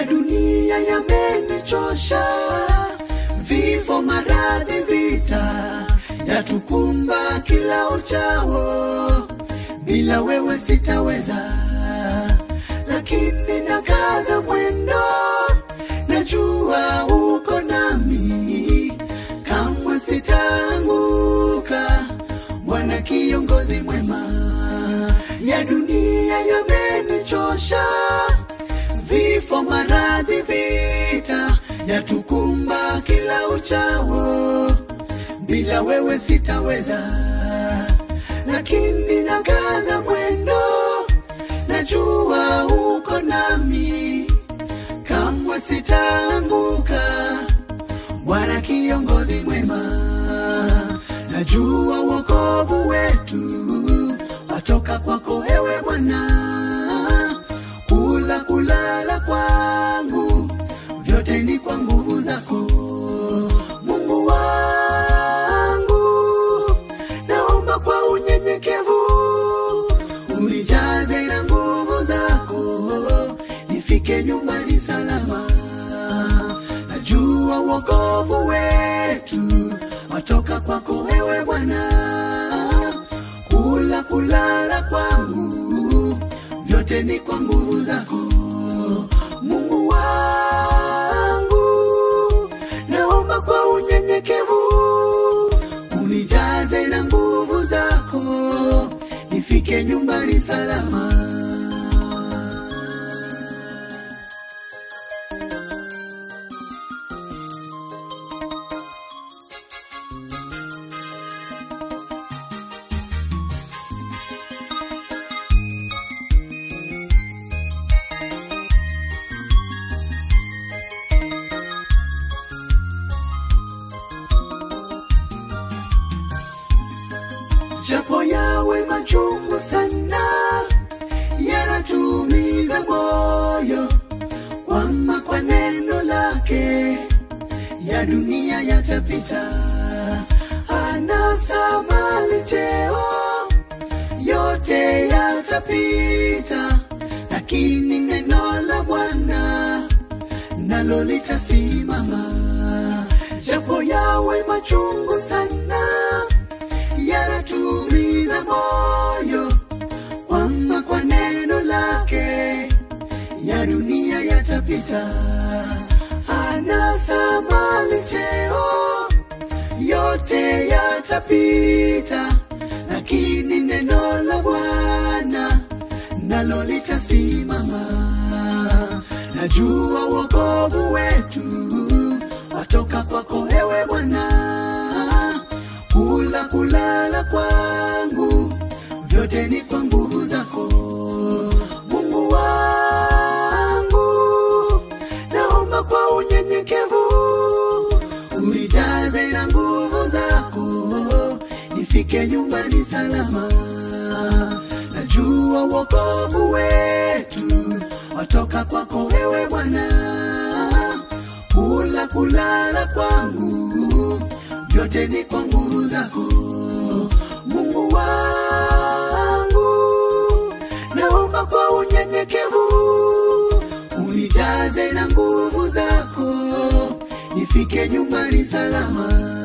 ya dunia yamenichosha, vifo, maradhi, vita yatukumba kila uchao, bila wewe sitaweza, lakini nakaza mwendo, najua uko nami, kamwe sitaanguka. Bwana kiongozi mwema, ya dunia yamenichosha, vifo, maradhi, vita yatukumba kila uchao, bila wewe sitaweza, lakini nakaza mwendo, najua uko nami, kamwe sitaanguka. Bwana kiongozi mwema, najua wokovu wetu watoka kwako ewe Bwana. Kula kulala kwangu vyote ni kwa nguvu zako, Mungu wangu. Naomba kwa unyenyekevu unijaze na nguvu zako, nifike nyumbani salama. Najua wokovu wetu watoka kwako ewe Bwana. Kula kulala kwangu vyote ni kwa nguvu zako, Mungu wangu. Naomba kwa unyenyekevu unijaze na nguvu zako, nifike nyumbani salama. japo yawe machungu sana, yanatumiza moyo, kwama kwa neno lake ya dunia yatapita, anasa mali, cheo yote yatapita, lakini neno la Bwana nalo litasimama, japo yawe machungu sana yanatumiza moyo, kwamba kwa neno lake ya dunia yatapita, anasa mali, cheo yote yatapita, lakini neno la Bwana nalo litasimama. Najua wokovu wetu watoka kwako ewe Bwana kula kulala kwangu vyote ni kwa nguvu zako Mungu wangu, naomba kwa unyenyekevu unijaze na nguvu zako, nifike nyumbani salama. Najua wokovu wetu watoka kwako ewe Bwana, kula kulala kwangu vyote ni kwa nguvu zako Mungu wangu, naomba kwa unyenyekevu unijaze na nguvu zako, nifike nyumbani salama.